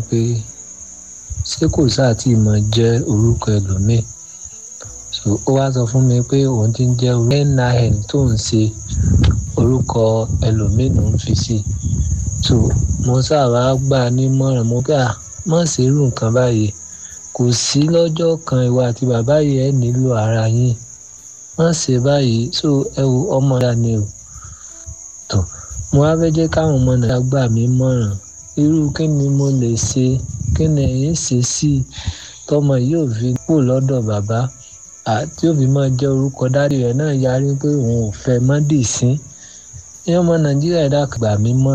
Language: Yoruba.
pé ṣé kò sáà tí mọ̀ jẹ́ orúkọ ẹlòmíì so ó wá sọ fún mi pé òun ti ń jẹ́ nin tó ń ṣe orúkọ ẹlòmíì ló ń fi sí so mo sábà gbà nímọ̀ràn mo gbà má ṣe irú nǹkan báyìí kò sí lọ́jọ́ kan ìwà àti bàbá yìí ẹ̀ nílò ara yín má ṣe báyìí so ẹ wo ọmọ ya ni o tó mo wá fẹ́ jẹ́ káwọn ọmọ nàìjíríà gbà mí mọ̀ràn irú kí ni mo lè ṣe kí ni ẹ̀yin ṣe sí i tọmọ yìí ò fi kú lọ́dọ̀ bàbá àti òbí máa jẹ́ orúkọ dáàdì rẹ̀ náà yarí pé òun ò fẹ́ mọ́ dì sí ní ọmọ nàìjíríà ẹ̀dá gbà mí mọ̀ràn.